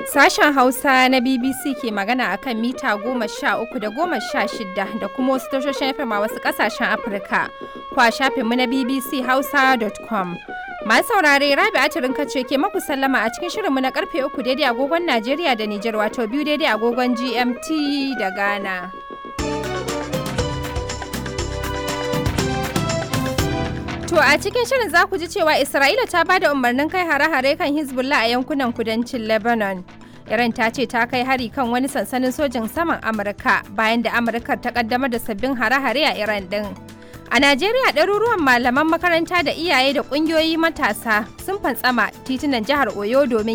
Sashen Hausa na BBC ke magana a kan mita goma sha uku da goma sha shida da kuma wasu tashoshin FM a wasu ƙasashen Afirka. Kwa shafinmu na BBC Hausa.com. Masu saurare Rabi Atirin kace ke maku sallama a cikin shirinmu na karfe uku daidai agogon Najeriya da Nijar wato biyu daidai agogon GMT da Ghana. To a cikin shirin za ku ji cewa Isra'ila ta ba da umarnin kai hare-hare kan Hezbollah a yankunan kudancin Lebanon. Iran ta ce ta kai hari kan wani sansanin sojin saman Amurka bayan da Amurka ta kaddamar da sabbin hare-hare a Iran din. A Najeriya ɗaruruwan malaman makaranta da iyaye da ƙungiyoyi matasa sun fantsama titunan jihar Oyo domin